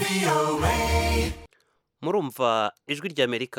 murumva ijwi ry'amerika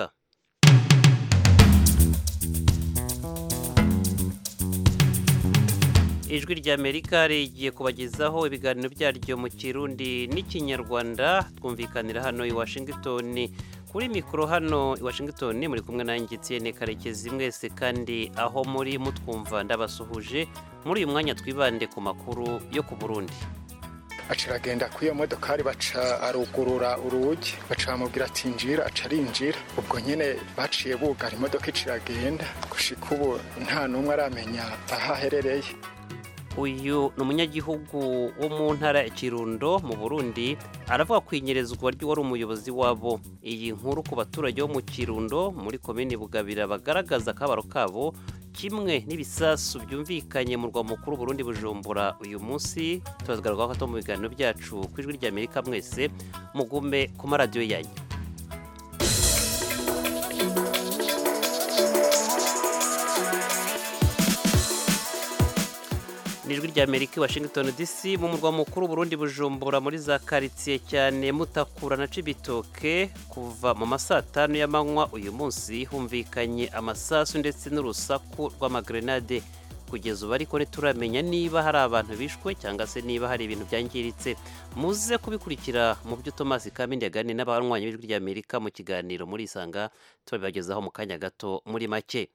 ijwi ry'amerika rigiye kubagezaho ibiganiro byaryo mu kirundi n'ikinyarwanda twumvikanira hano i washington kuri mikoro hano i washington muri kumwe nanjye etienne karekezi mwese kandi aho muri mutwumva ndabasuhuje muri uyu mwanya twibande ku makuru yo ku burundi aca aragenda kuri iyo modokari baca arugurura urugi baca bamubwira ati njira aca arinjira ubwo nyine baciye bugara imodoka ica iragenda gushika ubu nta n'umwe aramenya aho aherereye uyu ni umunyagihugu wo mu ntara ya kirundo mu burundi aravuga ku inyerezwa ry'uwari umuyobozi wabo iyi nkuru ku baturage bo mu kirundo muri komini bugabira bagaragaza akabaro kabo kimwe n'ibisasu byumvikanye mu rwa mukuru Burundi bujumbura uyu munsi tubazgaragaho ko mu biganiro byacu ku ijwi ry'amerika mwese mugume ku maradiyo yanyu ni ijwi ry'amerika i washington dc mu murwa mukuru Burundi bujumbura muri za karitsiye cyane mutakura na cibitoke kuva mu masaa tanu y'amanywa uyu munsi humvikanye amasasu ndetse n'urusaku rw'amagrenade kugeza ubu ariko ntituramenya niba hari abantu bishwe cyangwa se niba hari ibintu byangiritse muze kubikurikira mu byo Thomas Kamindi yaganiriye n'abanywanyi b'ijwi ry'amerika mu kiganiro muri isanga tubabibagezaho mu kanya gato muri make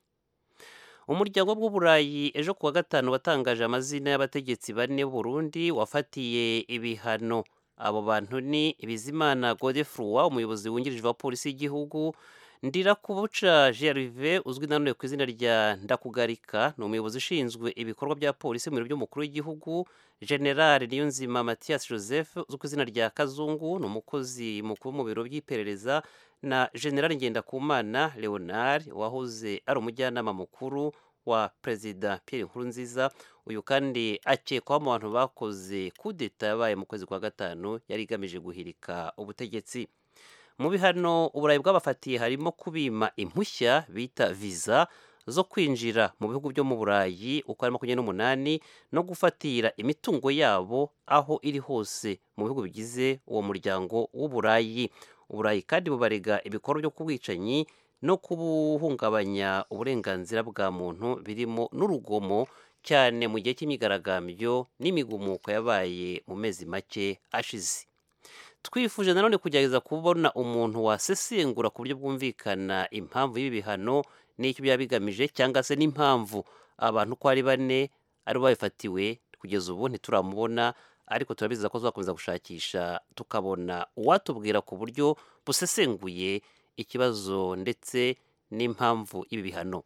umuryango w'uburayi ejo kuwa gatanu watangaje amazina y'abategetsi bane Burundi wafatiye ibihano abo bantu ni bizimana godefroy umuyobozi wungirije wa polisi y'igihugu ndirakubuca gerve uzwi nanone ku izina rya ndakugarika ni umuyobozi ushinzwe ibikorwa bya polisi mu biro by'umukuru w'igihugu generale niyonzima mathias joseph uzwi ku izina rya kazungu ni umukozi mukuru mu biro by'iperereza na generale ngendakumana leonard wahoze ari umujyanama mukuru wa perezida Pierre Nkurunziza uyu kandi akekwaho mu bantu bakoze kudeta yabaye mu kwezi kwa gatanu yari igamije guhirika ubutegetsi mu bihano uburayi bwabafatiye harimo kubima impushya bita viza zo kwinjira mu bihugu byo mu burayi uko ari makumyabiri n'umunani no gufatira imitungo yabo aho iri hose mu bihugu bigize uwo muryango w'uburayi uburayi kandi bubarega ibikorwa byo kubwicanyi no kubuhungabanya uburenganzira bwa muntu birimo n'urugomo cyane mu gihe cy'imyigaragambyo n'imigumuko yabaye mu mezi make ashize twifuje nanone kugerageza kubona umuntu wasesengura ku buryo bwumvikana impamvu y'ibi bihano n'icyo byaba bigamije cyangwa se n'impamvu abantu uko ari bane ari babifatiwe kugeza ubu ntituramubona ariko turabizeza ko tuzakomeza gushakisha tukabona uwatubwira ku buryo busesenguye ikibazo ndetse n'impamvu y'ibi bihano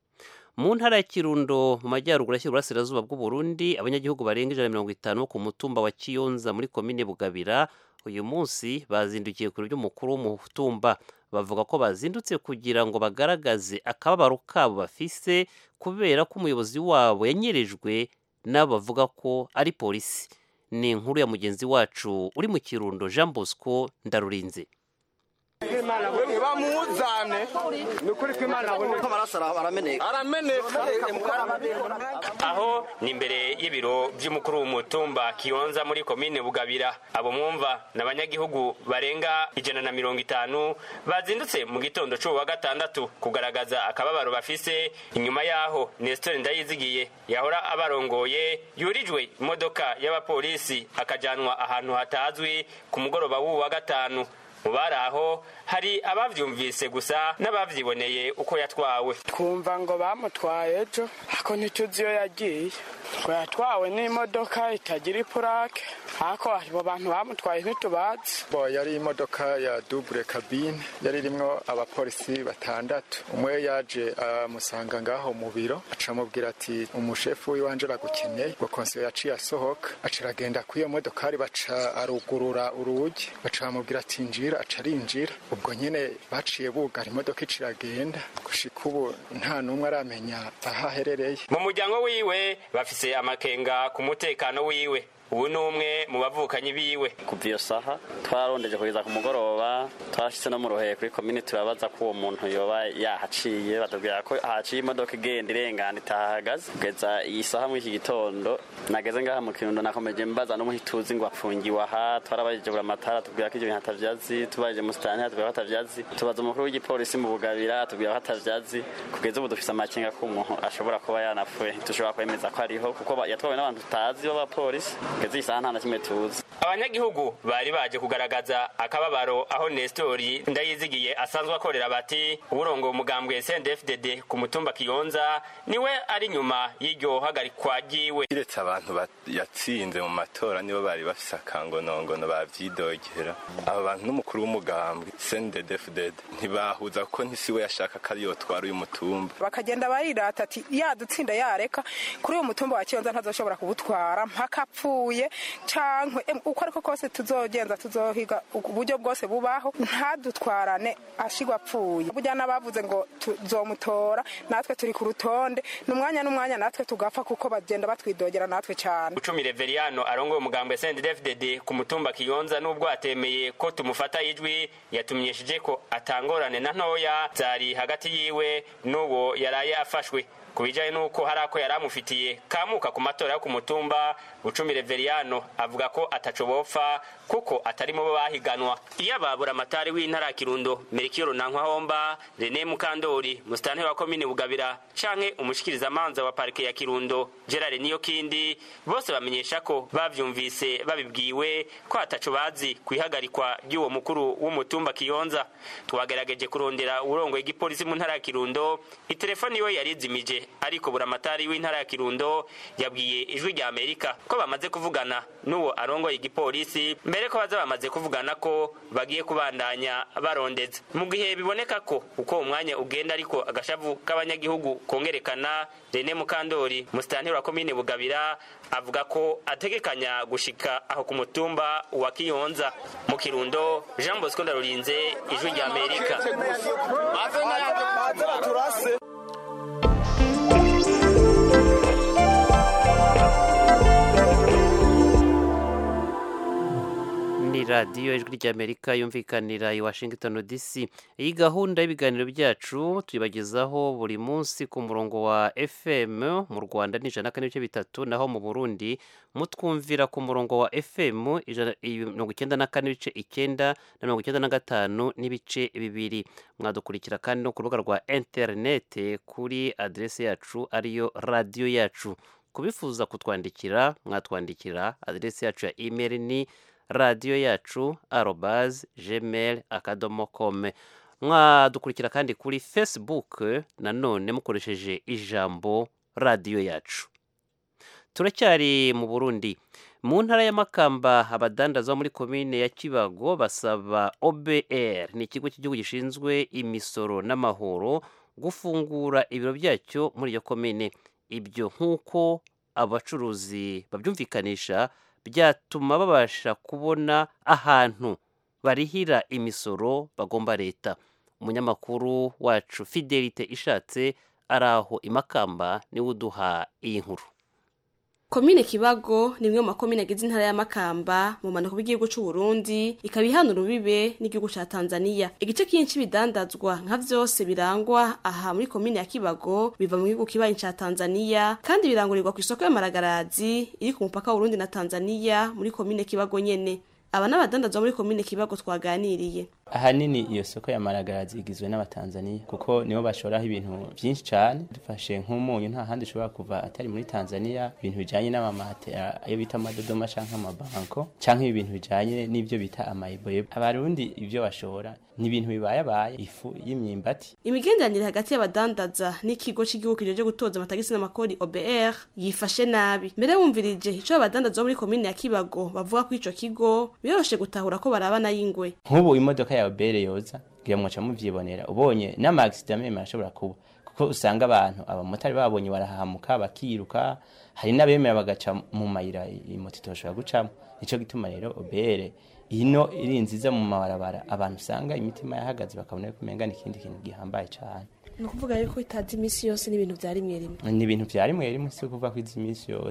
mu ntara ya kirundo mu majyaruguru ashyira uburasirazuba bw'u Burundi abanyagihugu barenga ijana na mirongo itanu ku mutumba wa kiyonza muri komine bugabira uyu munsi bazindukiye ku biro by'umukuru w'umutumba bavuga ko bazindutse kugira ngo bagaragaze akababaro kabo bafise kubera ko umuyobozi wabo yanyerejwe n'abo bavuga ko ari polisi ni inkuru ya mugenzi wacu uri mu kirundo jean bosco ndarurinze bamuzane ni ukuri ko imana abone ko amaraso arameneka arameneka aho ni imbere y'ibiro by'umukuru w'umutumba kiyonza muri komine bugabira abo mwumva ni abanyagihugu barenga ijana na mirongo itanu bazindutse mu gitondo cy'ubu wa gatandatu kugaragaza akababaro bafise inyuma y'aho nesitore ndayizigiye yahora abarongoye yurijwe imodoka y'abapolisi akajyanwa ahantu hatazwi ku mugoroba w'ubu wa gatanu mu bari aho hari abavyumvise gusa n'abavyiboneye uko yatwawe twumva ngo bamutwaye ejo ariko ntituzi iyo yagiye ngo yatwawe n'imodoka itagira ipurake ariko abo bantu bamutwaye ntitubazi bo yari imodoka ya double cabine yari irimwo abapolisi batandatu umwe yaje amusanga ngaho mu biro aca amubwira ati umushefu w'iwanje aragukeneye ngo konsiyo yaciye asohoka aca aragenda kuri iyo modokari baca arugurura urugi baca bamubwira ati njira aca arinjira ubwo nyine baciye bugara imodoka ica iragenda gushika ubu nta n'umwe aramenya aho aherereye mu muryango wiwe bafise amakenga ku mutekano wiwe ubu ni umwe mu bavukanyi biwe kuva iyo saha twararondeje kugeza ku mugoroba twarashitse no mu ruheye kuri komini turabaza ko uwo muntu yoba yahaciye batubwira ko haciye imodoka igenda irengana itahagaze kugeza iyi saha muri iki gitondo nageze ngaha mu kirundo nakomeje mbaza n'umuhituzi ngo apfungiwe aha twarabajije buri amatara tubwira ko ibyo bintu atavyazi tubajije musitani tubwira ko atavyazi tubaza umukuru w'igipolisi mu bugabira tubwira ko atavyazi kugeza ubu dufise amakenga ko umuntu ashobora kuba yanapfuye dushobora kwemeza ko ariho kuko yatwawe n'abantu tutazi b'abapolisi kugeza iyi saha nta na kimwe tuzi abanyagihugu bari baje kugaragaza akababaro aho nestori ndayizigiye asanzwe akorera bati uburongo umugambwe sndfdd ku mutumba kiyonza niwe ari nyuma y'iryo hagarikwa ryiwe kiretse abantu yatsinze mu matora nibo bari bafise akangonongono bavyidogera abo bantu n'umukuru w'umugambwe sndfdd ntibahuza kuko ntisi we yashaka ko ariyo twara uyu mutumba bakagenda barirata ati yadutsinda yareka kuri uyu mutumba wa kiyonza ntazoshobora kuwutwara mpaka apfuye cankwe uko ariko kose tuzogenza tuzohiga uburyo bwose bubaho ntadutwarane ashigwa apfuye burya n'abavuze ngo tuzomutora natwe turi ku rutonde n'umwanya n'umwanya natwe tugapfa kuko bagenda batwidogera natwe cyane ucumi reveriyano arongoye umugambwe sndfdd ku mutumba kiyonza n'ubwo atemeye ko tumufata ijwi yatumenyesheje ko atangorane na ntoya zari hagati yiwe n'uwo yaraye afashwe ku bijyanye n'uko hari ako yari amufitiye kamuka ku matora yo ku mutumba bucumi reveriyano avuga ko ataco bopfa kuko atari mu bo bahiganwa iyo ababura amatari w'intara ya kirundo merikiyo runankwahomba rene mukandori musitanteri wa komine bugabira canke umushikirizamanza wa parike ya kirundo gerard niyo kindi bose bamenyesha ko bavyumvise babibwiwe ko ataco bazi ku ihagarikwa ry'uwo mukuru w'umutumba kiyonza twagerageje kurondera uburongo igipolisi mu ntara ya kirundo itelefoni iwe yarizimije ariko buramatari w'intara ya kirundo yabwiye ijwi rya amerika ko bamaze kuvugana n'uwo arongoye igipolisi mbere ko baza bamaze kuvugana ko bagiye kubandanya barondeza mu gihe biboneka ko uko umwanya ugenda ariko agashavu k'abanyagihugu kongerekana rene mukandori musitanteri wa komine bugabira avuga ko ategekanya gushika aho ku mutumba wa kiyonza mu kirundo jean bosco ndarurinze ijwi rya amerika ni radiyo ijwi ry'amerika yumvikanira i washington dc iyi gahunda y'ibiganiro byacu tuyibagezaho buri munsi ku murongo wa fm mu rwanda ni ijana na kane n'ibice bitatu naho mu burundi mutwumvira ku murongo wa fm mirongo icyenda na kane n'ibice icyenda na mirongo icyenda na gatanu n'ibice bibiri mwadukurikira kandi no ku rubuga rwa interinete kuri aderesi yacu ariyo radiyo yacu kubifuza kutwandikira mwatwandikira aderesi yacu ya imeri ni radiyo yacu arobaze gmail akadomo kome mwadukurikira kandi kuri facebook nanone mukoresheje ijambo radiyo yacu turacyari mu burundi mu ntara y'amakamba abadandaza muri komine ya kibago basaba obr ni ikigo cy'igihugu gishinzwe imisoro n'amahoro gufungura ibiro byacyo muri iyo komine ibyo nk'uko abacuruzi babyumvikanisha byatuma babasha kubona ahantu barihira imisoro bagomba leta umunyamakuru wacu fidelite ishatse ari aho imakamba niwe uduha iyi nkuru komine kibago ni imwe mu makomine agize intara y'amakamba mu mpanuka bw'igihugu cy'u Burundi ikaba ihana urubibe n'igihugu cya tanzania igice cyinshi bidandazwa nka vyose birangwa aha muri komine ya kibago biva mu gihugu kibanyi cya tanzania kandi birangurirwa ku isoko y'amaragarazi iri ku mupaka w'urundi na tanzania muri komine kibago nyene aba n'abadandazwa muri komine kibago twaganiriye ahanini iyo soko ya maragarazi igizwe n'abatanzaniya kuko nibo bashoraho ibintu byinshi cyane dufashe nk'umunyu nta handi ushobora kuva atari muri tanzania ibintu bijyanye n'amamatera ayo bita amadodoma cyangwa amabanko cyangwa ibintu bijyanye n'ibyo bita amayiboye abarundi ibyo bashora ni ibintu bibayabaye ifu y'imyimbati imigenderanire hagati y'abadandaza n'ikigo cy'igihugu kijeje gutoza amatagisi n'amakori OBR yifashe nabi mbere wumvirije ico abadandaza bo muri komine ya Kibago bavuga ko ico kigo biroroshe gutahura ko barabana y'ingwe nk'ubu imodoka ya obere yoza ngira mwaca muvyibonera ubonye n'amagisida meme arashobora kuba kuko usanga abantu abamotari babonye barahamuka bakiruka hari n'abemera bagaca mu mayira imoto itoshobora gucamo nico gituma rero obere ino iri nziza mu mabarabara abantu usanga imitima yahagaze bakabona ko umenga ikindi kintu gihambaye cyane ni ukuvuga yuko itazi iminsi yose n'ibintu vya rimwe rimwe ni ibintu vya rimwe rimwe si ukuvuga ko izi iminsi yose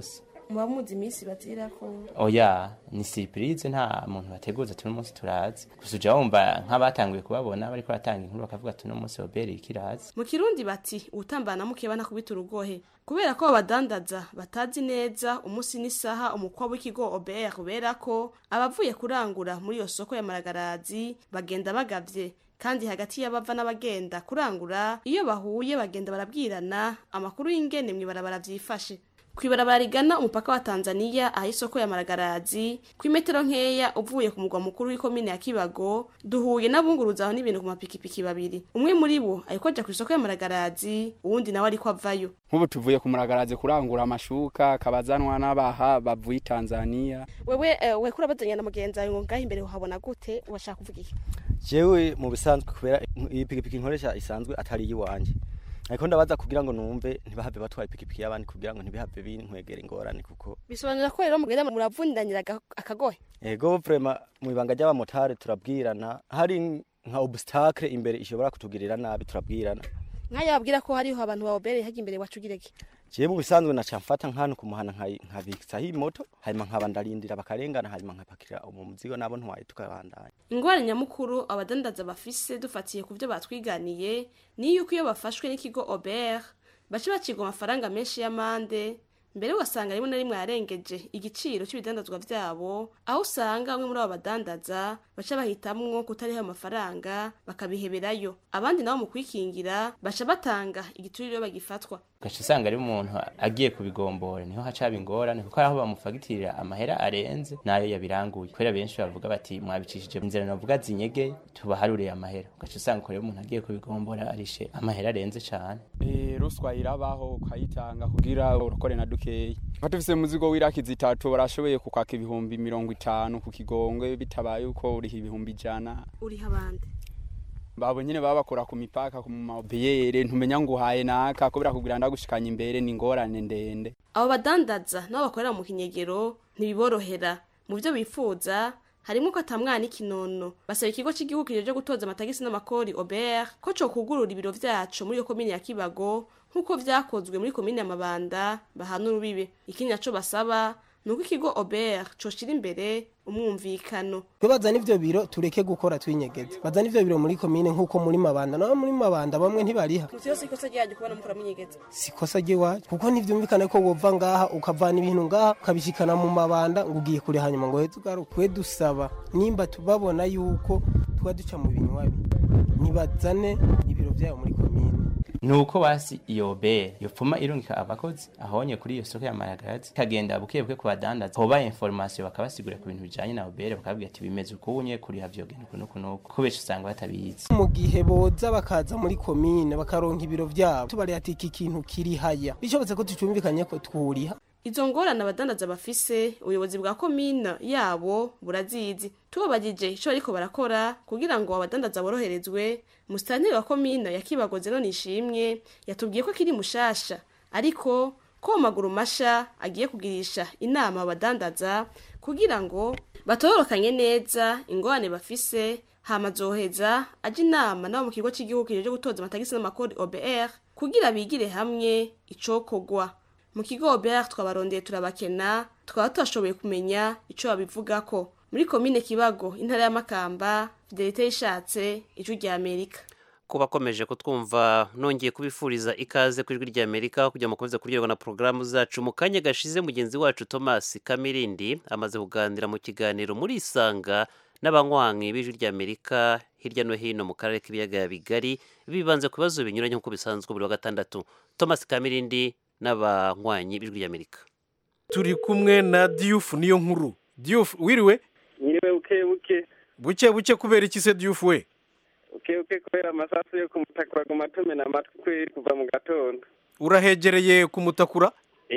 muba muzi iminsi bazirako oya ni surprise nta muntu bateguza tuno munsi turazi gusa uja wumva nk'abatanguye kubabona bariko baratanga inkuru bakavuga tuno munsi oberi ikirazi mu kirundi bati ubutambana mukeba ntakubita urugohe kubera ko abadandaza batazi neza umunsi n'isaha umukwa w'ikigo obr ubera ko abavuye kurangura muri iyo soko ya maragarazi bagenda bagavye kandi hagati y'abava n'abagenda kurangura iyo bahuye bagenda barabwirana amakuru y'ingene mw'ibarabara vyifashe kwibarabara rigana umupaka wa Tanzania aho isoko ya Maragarazi ku imetero nkeya uvuye ku mugwa mukuru w'ikomine ya Kibago duhuye n'abunguruza aho n'ibintu ku mapikipiki babiri umwe muri bo ariko aja ku isoko ya Maragarazi uwundi nawe ariko avayo nk'ubu tuvuye ku Maragarazi kurangura amashuka kabazanwa n'abaha bavuye Tanzania wewe uh, we kurabazanya na mugenzi wawe ngo ngaho imbere uhabona gute washaka kuvuga iki jewe mu bisanzwe kubera iyi pikipiki nkoresha isanzwe atari iyiwanje ariko ndabaza kugira ngo numve ntibahave batwara ipikipiki y'abandi kugira ngo ntibihave binkwegera ingorane kuko bisobanura ko rero mugenda muravundanira akagohe ego vrema mu ibanga ry'abamotari turabwirana hari nka obstacle imbere ishobora kutugirira nabi turabwirana nk'ayo babwira ko hariho abantu bawobereye hajya imbere wacugireke jewe mu bisanzwe naca mfata nk'ahantu ku muhana nkabiksaho imoto hanyuma nkaba ndarindira bakarengana hanyuma nkapakira umu muzigo nabo ntwaye tukabandanya ingwara nyamukuru abadandaza bafise dufatiye ku byo batwiganiye ni yuko iyo bafashwe n'ikigo Aubert baca bacigwa amafaranga menshi y'amande mbere ugasanga rimwe na rimwe yarengeje igiciro cy'ibidandazwa vyabo aho usanga bamwe muri abo badandaza baca bahitamwo kutariho ayo mafaranga bakabiheberayo abandi nabo mu kwikingira baca batanga igiturire bagifatwa ugaca usanga ari umuntu agiye kubigombora niho haca haba ingorane kuko aho bamufagitirira amahera arenze nayo yabiranguye kubera benshi bavuga bati mwabicishije inzira navuga zinyege tubaharuriye amahera ugaca usanga rero umuntu agiye kubigombora arishe amahera arenze cane eh ruswa irabaho ukayitanga kugira urokore na dukeyi Fatufise muzigo w'iraki zitatu barashoboye kukwaka ibihumbi mirongo itanu ku kigongwe bitabaye uko uriha ibihumbi ijana uriha abandi babo nyine baba bakora ku mipaka ku mabiyere ntumenya ngo uhaye naka kubera kugira ndagushikanya imbere ni ingorane ndende abo badandaza nabo bakorera mu kinyegero ntibiborohera mu byo bifuza harimo ko atamwana ikinono basaba ikigo cy'igihugu kijeje gutoza amatagisi n'amakori Aubert ko cyo kugurura ibiro vyacu muri iyo komine ya Kibago nk'uko vyakozwe muri komine ya Mabanda bahana urubibe ikindi naco basaba nuko ikigo Aubert coshira imbere umwumvikano twe bazana ivyo biro tureke gukora twinyegeza bazana ivyo biro muri komine nk'uko muri mabanda naho muri mabanda bamwe ntibariha vyose ikosa ryanyu kubona mukora munyegeza sikosa ry'iwacu kuko ntivyumvikane ko wova ngaha ukavana ibintu ngaha ukabishikana mu mabanda ngo ugiye kure hanyuma ngo heze ugaruke twe dusaba nimba tubabona yuko tuba duca mu binywabi nibazane ibiro vyabo muri komine nuko basi iyo be yopfuma irungika abakozi ahonye kuri iyo soko ya maragarazi kagenda buke buke kubadandaza hoba information bakabasigura ku bintu bijanye na obere bakabwira ati bimeze ukunye kuri havyo genda kuno kuno kubeshi usanga batabizi mu gihe boza bakaza muri komine bakaronka ibiro vyabo tubari ati iki kintu kiri haya bishobotse ko tucumvikanye ko twuriha izo ngorane abadandaza bafise ubuyobozi bwa komine yabo burazizi tubabagije ico bariko barakora kugira ngo abadandaza boroherezwe musitanteri wa komine ya kibagoze none ishimwe yatubwiye ko kiri mushasha ariko ko mu maguru masha agiye kugirisha inama abadandaza kugira ngo batororokanye neza ingorane bafise hama zoheza aje inama nabo mu kigo cy'igihugu kijeje gutoza amatagisi n'amakori OBR kugira bigire hamwe icokogwa mu kigo OBR twabarondeye turabakena twaba tutashoboye kumenya ico babivugako muri komine kibago intara y'amakamba fidelite yishatse ijwi rya amerika kuba akomeje kutwumva nongeye kubifuriza ikaze ku ijwi rya amerika kugira ngo mukomeze kuryoherwa na porogaramu zacu mu kanya gashize mugenzi wacu thomas kamirindi amaze kuganira mu kiganiro muri isanga n'abanywanyi b'ijwi rya amerika hirya no hino mu karere k'ibiyaga bigari bibanze ku bibazo binyuranye nk'uko bisanzwe buri wa gatandatu thomas kamirindi n'abanywanyi b'ijwi rya amerika turi kumwe na diyufu niyo nkuru diyufu wiriwe nyiriwe buke buke buke buke kubera iki se diyufu we buke buke kubera amasasu yo kumutakura ku matumena amatwi kweri kuva mu gatondo urahegereye kumutakura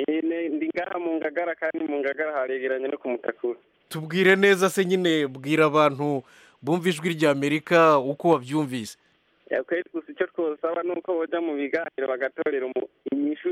ndi ngaha mu ngagara kandi mu ngagara haregeranye no kumutakura tubwire neza se nyine bwira abantu bumva ijwi rya amerika uko wabyumvise yakweri gusa icyo twosaba ni uko bajya mu biganiro bagatorera inyishu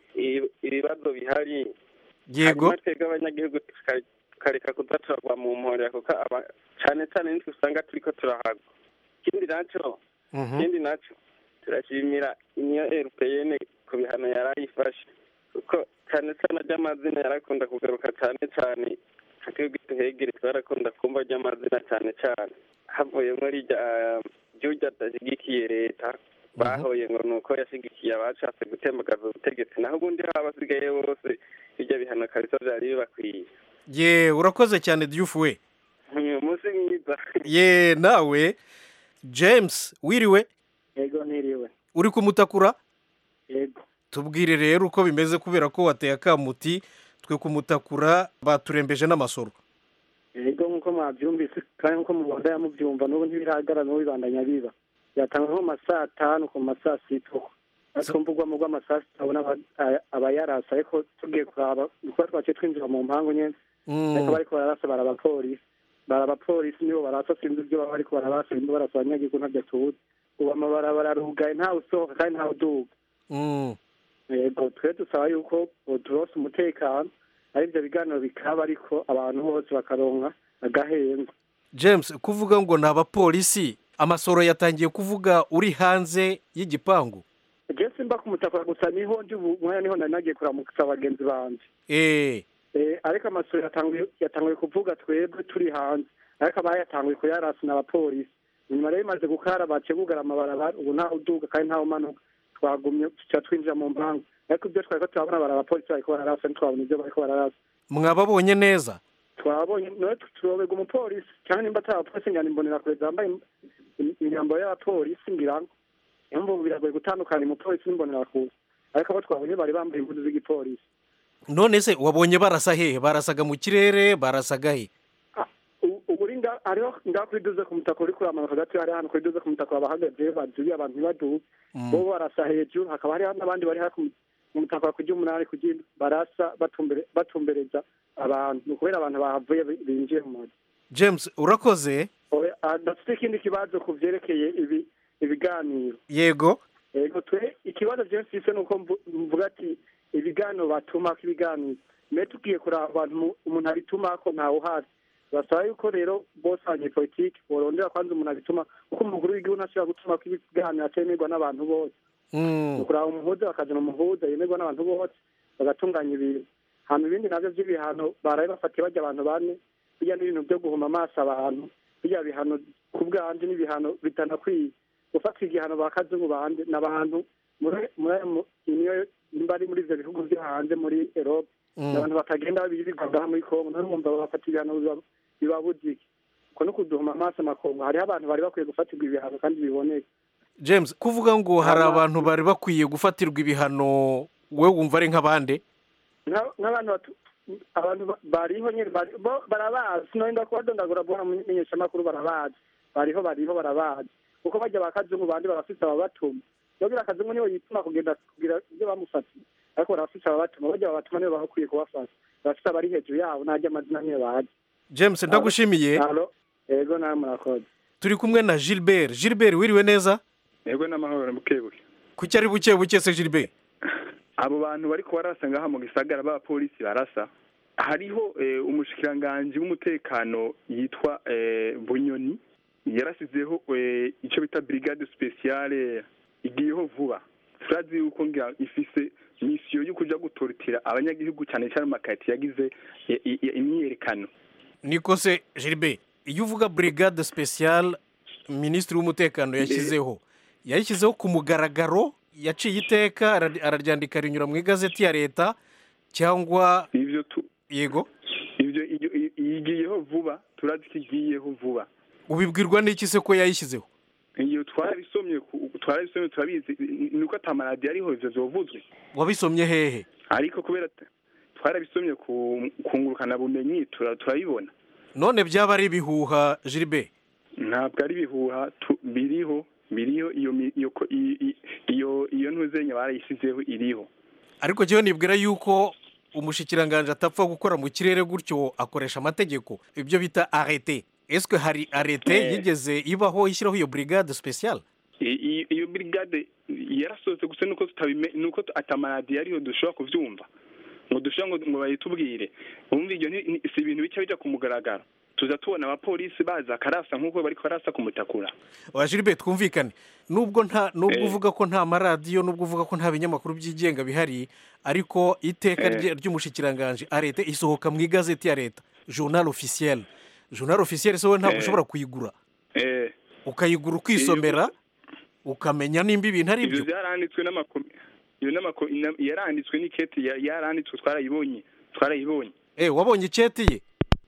ibibazo bihari yego twebwe abanyagihugu tukareka kudaturagwa mu mporera kuko cyane cyane nitwe usanga turi ko turahagwa ikindi nacyo ikindi nacyo turashimira iniyo erupeyene ku bihano yari ayifashe kuko cyane cyane ry'amazina yarakunda kugaruka cyane cyane twebwe duhegere twarakunda kumva ry'amazina cyane cyane havuyemo rijya ry'ujya adashyigikiye leta bahoye ngo ni uko yashyigikiye abashatse gutembagaza ubutegetsi naho ubundi haba basigaye bose bijya bihano kabisa byari bibakwiye ye urakoze cyane diyufu we umunsi mwiza ye nawe james wiriwe yego niriwe uri kumutakura yego tubwire rero uko bimeze kubera ko wateye akamuti twe kumutakura baturembeje n'amasoro yego nk'uko mwabyumvise kandi nk'uko mubanda yamubyumva n'ubu ntibirahagarara n'ubu bibandanya biba yatanga nko mu ma saa tanu ku ma saa sita ariko mvugwamo rw'amasaa sita abona abayarasa ariko tugiye kuraba kuba twaciye twinjira mu mpangu nyine ariko bariko bararasa bari abapolisi bari abapolisi nibo barasa sinzi ibyo baba bariko bararasa nimba barasa abanyagihugu ntabyo tuzi ubu amabarabara arugaye ntawe usohoka kandi ntawe uduga yego twe dusaba yuko turose umutekano ari ibyo biganiro bikaba ariko abantu bose bakaronka agahenga james kuvuga ngo ni abapolisi amasoro yatangiye kuvuga uri hanze y'igipangu je simba kumutakura gusa niho ndi ubu mwanya niho nari nagiye kuramutsa bagenzi banje eh eh ariko amasoro yatanguye yatanguye kuvuga twebwe turi hanze ariko abayatanguye kuyarasa n'abapolisi nyuma rero imaze gukara baciye bugara amabarabara ubu ntawe uduga kandi ntawe umanuka twagumye tuca twinjira mu mpangu ariko ibyo twariko turabona bari abapolisi bariko bararasa ntitwabona ibyo bariko bararasa mwababonye neza twabonye nawe turobega umupolisi cyangwa nimba atari abapolisi ngana imbonera kure zambaye imyambaro y'abapolisi ngira ngo niyo mpamvu biragoye gutandukanya umupolisi n'imbonera kure ariko abo twabonye bari bambaye impuzu z'igipolisi none se wabonye barasa hehe barasaga mu kirere barasaga he uri hariho ngaho kuri duze ku mutaka uri kuramanuka hagati hari hano kuri duze ku mutaka bahagaze bazuye abantu ntibaduge bo barasa hejuru hakaba hariho n'abandi bari hafi mu mutaka ku ry'umunani kugira barasa batumbereza abantu ni ukubera abantu bahavuye binjiye mu mazu james urakoze dufite ikindi kibazo ku byerekeye ibi ibiganiro yego yego twe ikibazo james mfise ni uko mvuga ati ibiganiro batumako ibiganiro mbe tugiye kuraba abantu umuntu abitumako ntawe uhazi basaba yuko rero bose abanyepolitiki borondera kwanza umuntu abituma kuko umukuru w'igihugu ntashobora gutuma ko ibiganiro atemerwa n'abantu bose kuraba umuhuza bakazana umuhuza yemerwa n'abantu bose bagatunganya ibintu hanyuma ibindi nabyo by'ibihano baraye bafatiye bajya abantu bane bijya n'ibintu byo guhuma amaso abantu bijya bihano ku bwanje n'ibihano bitanakwiye gufata igihano ba kazungu bande n'abantu muri niyo nimba ari muri ibyo bihugu byo hanze muri erope abantu batagenda birirwaga muri kongo none wumva bafata ibihano bibabujije uko no kuduhuma amaso amakongo hariho abantu bari bakwiye gufatirwa ibihano kandi biboneka james kuvuga ngo hari abantu bari bakwiye gufatirwa ibihano wowe wumva ari nk'abande nk'abantu abantu bariho nyine barabazi sinonda kubadondagura buhora mu menyeshamakuru barabazi bariho bariho barabazi kuko bajya ba kazungu bandi barafise ababatuma yogira akazungu niwe yituma kugenda kugira ibyo bamufatiye ariko barafise ababatuma bajya babatuma nibo bakwiye kubafasha barafise abari hejuru yabo najya amazina niyo bazi james ndagushimiye yego nawe murakoze turi kumwe na gilbert gilbert wiriwe neza yego n'amahoro bukebuke kuki ari buke buke se gilbert abo bantu bari kubarasa ngaha mu gisagara b'abapolisi barasa hariho umushikiranganji w'umutekano yitwa bunyoni yarasizeho icyo bita brigade speciale igiyeho vuba turazi yuko ngira ifise misiyo yo kuja gutorotira abanyagihugu cyane cyane amakati yagize imyiyerekano niko se gilbert iyo uvuga brigade speciale minisitiri w'umutekano yashyizeho yayishyizeho ku mugaragaro yaciye iteka araryandika rinyura mu igazeti ya leta cyangwa yego ibyo igiyeho vuba turazi ko igiyeho vuba ubibwirwa n'iki se ko yayishyizeho iyo twarabisomye twarabisomye turabizi ni uko atamaradiyo ariho ibyo byovuzwe wabisomye hehe ariko kubera twarabisomye ku ngurukanabumenyi turabibona none byaba ari ibihuha jiribe ntabwo ari ibihuha biriho biriho iyo iyo iyo ntuzenya barayisizeho iriho ariko njyewe nibwira yuko umushikiranganje atapfa gukora mu kirere gutyo akoresha amategeko ibyo bita arete eswe hari arete yigeze ibaho ishyiraho iyo brigade speciale iyo brigade yarasohotse gusa nuko nuko atamaradiyo ariho dushobora kubyumva ngo dushobora ngo bayitubwire wumva ibyo si ibintu bica bijya ku mugaragaro tuza tubona abapolisi baza akarasa nk'uko bariko barasa kumutakura wa Gilbert twumvikane nubwo nta nubwo Eh. uvuga ko nta maradiyo nubwo uvuga ko nta binyamakuru byigenga bihari ariko iteka Eh. rye- ry'umushikiranganji arete isohoka mu igazeti ya leta journal officiel journal officiel so ntabwo Eh. ushobora kuyigura eh ukayigura ukisomera ukamenya nimba ibintu ari ivyo byo vyaranditswe n'amako iyo n'amako ina- yaranditswe n'iketi ya- yaranditswe twarayibonye twarayibonye eh wabonye icyeti ye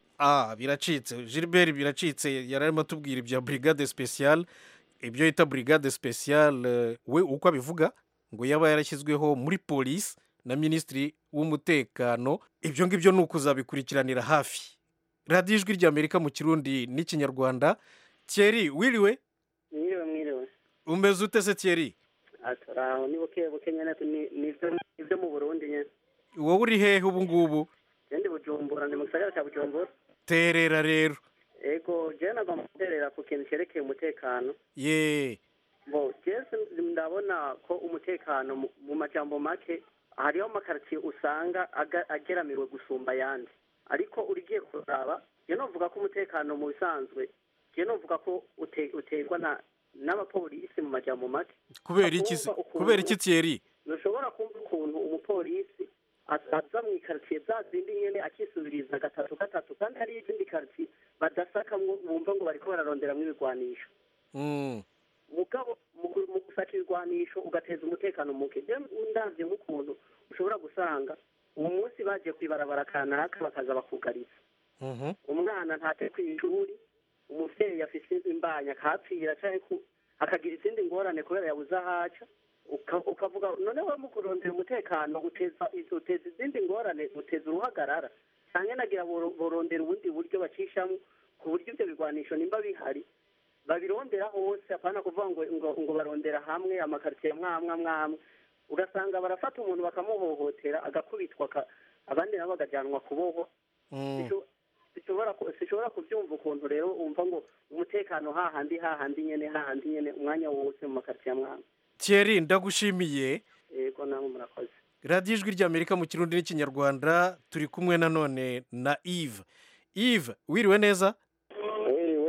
ah biracitse Gilbert biracitse yari arimo atubwira ibya brigade special ibyo yita brigade special eh, we uko abivuga ngo yaba yarashyizweho muri polisi na minisitiri w'umutekano ibyo ngibyo ni ukuzabikurikiranira hafi radiyo ijwi ry'amerika mu kirundi n'ikinyarwanda thierry wiriwe mwiriwe mwiriwe umeze ute se thierry aturaho ni buke buke nyene ni- nivyo nivyo mu burundi nyene wowe uri hehe ubu ngubu jendi bujumbura ndi mu gisagara ca bujumbura terera rero ego jewe nagomba guterera ku kintu cerekeye umutekano ye bo jese ndabona ko umutekano mu- mu majambo make hariho amakaritiye usanga aga- ageramiwe gusumba ayandi ariko urigiye kuraba je novuga ko umutekano mu bisanzwe je novuga ko ute- uterwa na n'abapolisi mu majambo make kubera iki se kubera iki thierry ntushobora kumva ukuntu umupolisi aza mu ikaritsiye za zindi nyene akisubiriza gatatu gatatu kandi hariyo izindi karitsiye badasakamwo bumva ngo bariko bararonderamwo ibigwanisho Mm. mugabo mu gu- mu gusaka ibigwanisho ugateza umutekano muke je ndavye nk'ukuntu ushobora gusanga uwo munsi bagiye kwibarabara kanaka bakaza bakugariza Mhm. umwana ntate kw'ishuri umuvyeyi afise imbanya akahapfira canke ku- akagira izindi ngorane kubera yabuze ahaca uka- ukavuga none we mu kurondera umutekano uteza uteza izindi ngorane uteza uruhagarara canke nagira boro- borondera ubundi buryo bacishamwo ku buryo ivyo bigwanisho nimba bihari babirondera hose apana kuvuga ngo ngo, ngo barondera hamwe amakaritsiye mwamwe mwamwe ugasanga barafata umuntu bakamuhohotera agakubitwa aka- abandi nabo bagajyanwa kubohwa Mm. sishobora ku- sishobora kubyumva ukuntu rero wumva ngo umutekano hahandi hahandi nyene hahandi nyene umwanya wose mu makaritsiye amwamwe thierry ndagushimiye yego namwe murakoze radiyo ijwi ry'amerika mu kirundi n'ikinyarwanda turi kumwe nanone na eve eve wiriwe neza wiriwe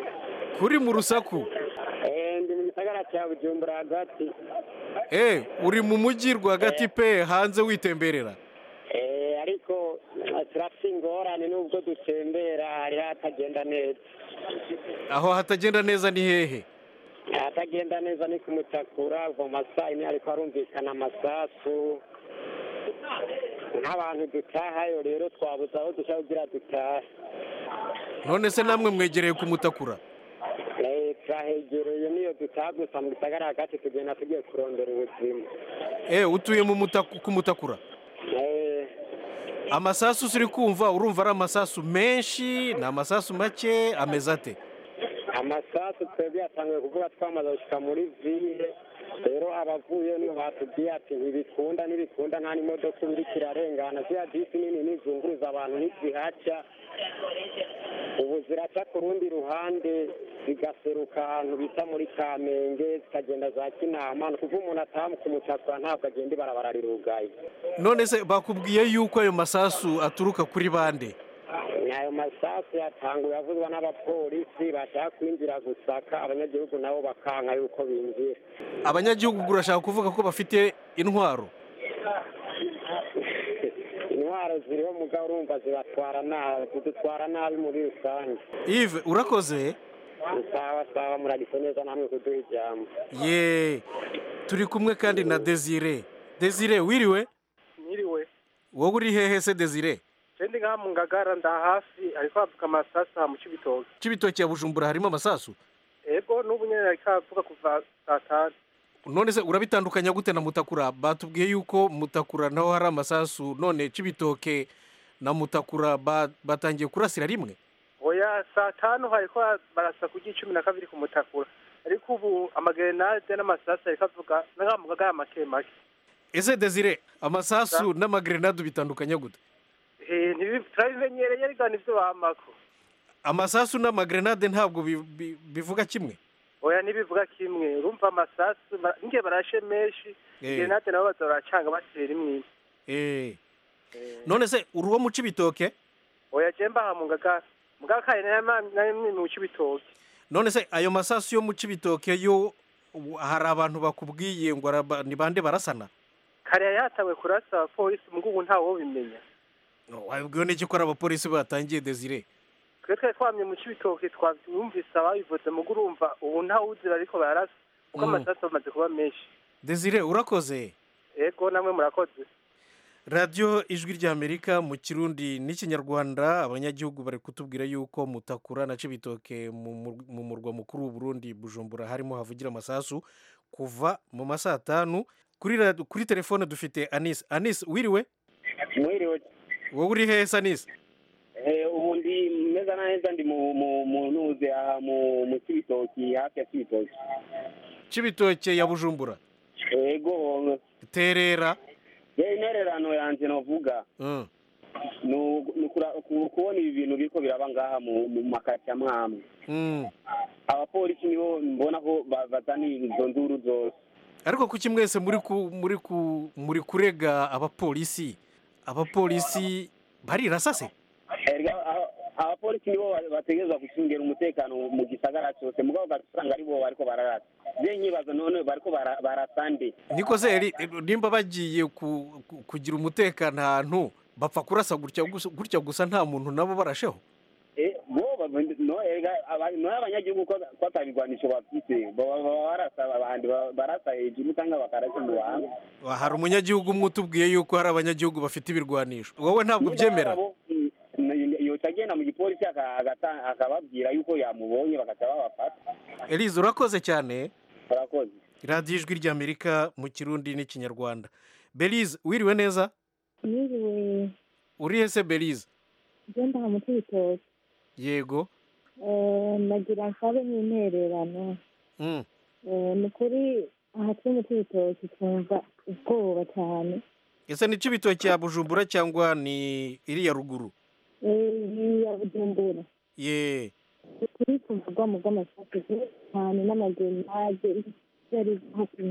kuri mu rusaku Eh, ndi mu gisagara cya bujumbura hagati eh uri mu mujyi rwagati pe hanze witemberera Eh, ariko eh, turafite ingorane nubwo dutembera hari hatagenda neza aho hatagenda neza ni hehe ahatagenda neza ni kumutakura kuva mu masaa yine ariko harumvikana amasasu nk'abantu dutahayo rero twabuze aho dushaka kugira dutahe none se namwe mwegereye kumutakura Eh, turahegereye niyo dutaha gusa mu gisagara hagati tugenda tugiye kurondera ubuzima eh utuye mu mutaku kumutakura Eh, amasasu uri kumva urumva ari amasasu menshi ni amasasu make ameze ate amasasu twebwe yatanguye kuvuga twamaze gushika muri ville rero abavuye niho batubwiye ati ntibikunda ntibikunda nta n'imodoka ubu iriko irarengana ziriya bisi nini nizunguruza abantu ntizihaca ubu ziraca ku rundi ruhande zigaseruka ahantu bita muri kamenge zikagenda za kinama ni ukuvuga umuntu ataha ku mutakura ntabwo agenda ibarabara rirugaye none se bakubwiye yuko ayo masasu aturuka kuri bande ayo masasu yatanguye avuzwa n'abapolisi bashaka kwinjira gusaka abanyagihugu nabo bakanka yuko binjira abanyagihugu urashaka kuvuga ko bafite intwaro intwaro ziriho mugabo urumva zibatwara nabi zidutwara nabi muri rusange Yves urakoze sawa sawa muragise neza namwe kuduha ijambo ye turi kumwe kandi na desire desire wiriwe Mwiriwe. wowe uri hehe se desire Jendi ngaha mu ngagara nda hafi ariko havuga amasasa mu Cibitoke. cy'ibitoki ya bujumbura harimo amasasu Ego n'ubu nyene ariko havuga kuva saa tanu. none se urabitandukanya gute na mutakura batubwiye yuko mutakura naho hari amasasu none cy'ibitoke na mutakura ba- batangiye kurasira rimwe Oya saa tanu hariko barasa ku cumi na kabiri ku mutakura. Ariko ubu amagerenade n'amasasa ariko avuga ngaha mu ngagara make make. ese desire amasasu n'amagrenade bitandukanya gute Eh ntibi- turabimenyereye ariko nivyo bamako. amasasu n'amagrenade ntabwo bi- bi- bivuga kimwe Oya ntibivuga kimwe. Urumva amasasu ba- ngiye barashe menshi. Eh. Gerenade nabo baza baracanga batera imwe. Eh. none se uri uwo mu cy'ibitoke Oya je mbaha mu ngagara. mugabo kare nari mu cy'ibitoki none se ayo masasu yo mu cibitoke yo ubu hari abantu bakubwiye ngo araba- ni bande barasana kare yari yatawe kurasa abapolisi mugo ubu ntawe ubimenya wabibwiwe n'iki ko ari abapolisi batangiye desire twe twari twamye mu cy'ibitoki twabyumvise ababivuze mugo urumva ubu ntawe uzira ariko barasa kuko Mm. amasasu amaze kuba menshi desire urakoze ego namwe murakoze radiyo ijwi ry'amerika mu kirundi n'ikinyarwanda abanyagihugu bari kutubwira yuko mutakura na cibitoke mu mur- mu murwa mukuru w'uburundi bujumbura harimo havugira amasasu kuva mu ma saa tanu kuri rad- kuri telefone dufite anis anis wiriwe mwiriwe wowe uri hehe se anis Eh, ubu ndi meza na neza ndi mu mu mu ntuze aha mu mu cibitoki hafi ya cibitoki cibitoke ya bujumbura ego terera ye intererano yanje novuga Mm. ni u- ni ukura- ku- kubona ibi bintu biriko biraba ngaha mu mu makaritsiye amwe amwe Mm. abapolisi nibo mbona ko ba- bazana izo nduru zose ariko kuki mwese muri ku muri ku muri kurega abapolisi abapolisi barirasa se Erega aba- abapolisi nibo ba- bategerezwa gucungira umutekano mu gisagara cyose mugabo ugasanga ari bo bariko bararasa je nyibaza none bariko bara- barasa nde niko se eri- nimba bagiye ku- ku- kugira umutekano ahantu bapfa kurasa gutya gusa- gutya gusa nta muntu nabo barasheho Eh, bo ba- no erega aba- no abanyagihugu ko ko atabigwanisho bafise baba baba barasa abandi ba- barasa hejuru cyangwa bakarasa mu bantu hari umunyagihugu umwe utubwiye yuko hari abanyagihugu bafite ibirwanisho wowe ntabwo ubyemera yoca agenda mu gipolisi aka- agata- akababwira yuko yamubonye bagaca babafata elize urakoze cyane urakoze radiyo ijwi ry'amerika mu kirundi n'ikinyarwanda belize wiriwe neza Niriwe urihe se belize genda aha mu cy'ibitoki yego Eh, nagira nsabe nk'intererano Mm. Eh, ni kuri aha turi mu cy'ibitoki twumva ubwoba cyane ese ni cibitoki ya bujumbura cyangwa ni iriya ruguru Eh, iyi ya bujumbura ye kuri tuvugwa mu bw'amasasu cyane n'amagenage yari hafi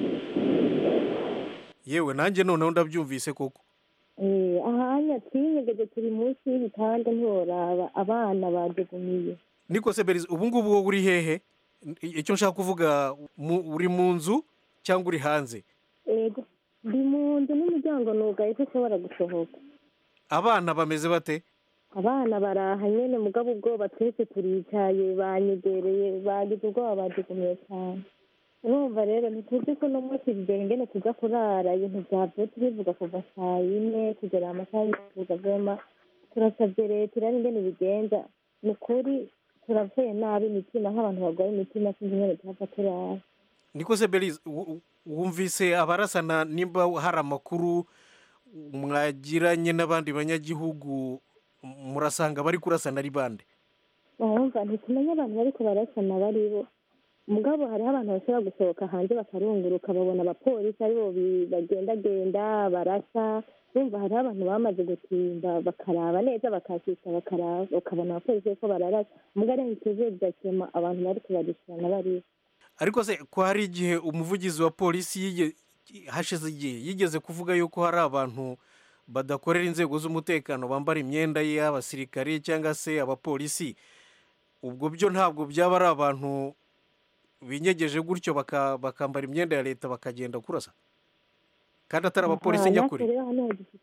yewe nanjye noneho ndabyumvise koko Eh, ahanya twinyegeje turi munsi y'ibitanda ntiworaba abana badugumiye niko se belize ubu ngubu wowe uri hehe icyo nshaka kuvuga mu- uri mu nzu cyangwa uri hanze ego ndi mu nzu n'umuryango nugaye ko ushobora gusohoka abana bameze bate abana baraha nyene mugabo ubwoba twese turicaye banyegereye bagize ubwoba badugumiye cyane urumva rero ntituzi ko uno munsi bigera ingene tuza kurara ibintu vyavyutse bivuga kuva saa yine kugera amasaha y'ikuza vema turasavye leta iraba ingene ibigenza ni ukuri turavuye nabi imitima nk'abantu barwaye imitima sinzi ingene tuhava turara niko se belize wu- wu- wumvise abarasana nimba hari amakuru mwagiranye n'abandi banyagihugu murasanga bari kurasana ari bande urumva ntitumenya abantu bariko barasana baribo mugabo hariho abantu bashobora gusohoka hanze bakarunguruka babona abapolisi aribo bi- bagendagenda barasa urumva hariho abantu bamaze gutimba bakaraba neza bakakika bakaraba ukabona abapolisi bariko bararasa muga ari ntituzuye bigakema abantu bariko barishirana baribo ariko se ko hari igihe umuvugizi wa polisi yige- hashize igihe yigeze kuvuga yuko hari abantu badakorera inzego z'umutekano bambara imyenda y'abasirikare cyangwa se abapolisi ubwo byo ntabwo byaba ari abantu binyegeje gutyo baka- bakambara imyenda ya leta bakagenda kurasa kandi atari abapolisi Aha, nyakuri natwe rero hano dufite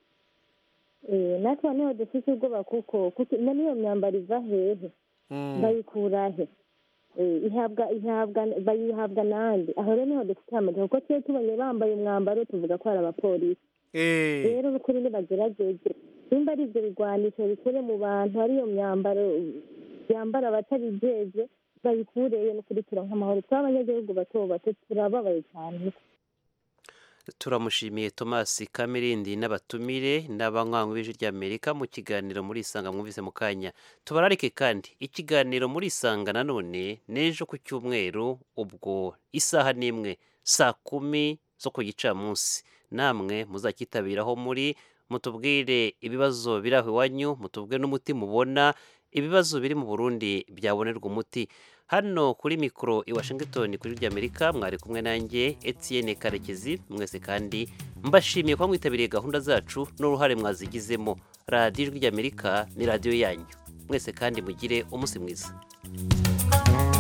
eh, natwe hano dufite ubwoba kuko kuko none iyo myambaro iva hehe Mm. bayikura he Eh, ihabwa ihabwa bayihabwa nande aho rero niho dufite amatsiko kuko tuba tubonye bambaye umwambaro tuvuga ko ari abapolisi Eh, rero n'ukuri nibagerageze nimba ari ibyo bigwanisho bikure mu bantu ariyo myambaro byambara abatabijejwe bayikureyo n'ukuri turonka amahoro twe abanyagihugu bato bato turababaye cyane turamushimiye thomas kamirindi n'abatumire n'abanywanyi b'ijwi ry'amerika mu kiganiro muri isanga mwumvise mu kanya tubararike kandi ikiganiro muri isanga nanone n'ejo ku cyumweru ubwo isaha n'imwe saa kumi zo ku gicamunsi namwe muzakitabiraho muri mutubwire ibibazo biri aho iwanyu mutubwire n'umuti mubona ibibazo biri mu burundi byabonerwa umuti hano kuri mikoro i washington kuri ry'amerika mwari kumwe nanjye etienne karekezi mwese kandi mbashimiye kuba mwitabiriye gahunda zacu n'uruhare mwazigizemo radiyo ijwi ry'amerika ni radiyo yanyu mwese kandi mugire umunsi mwiza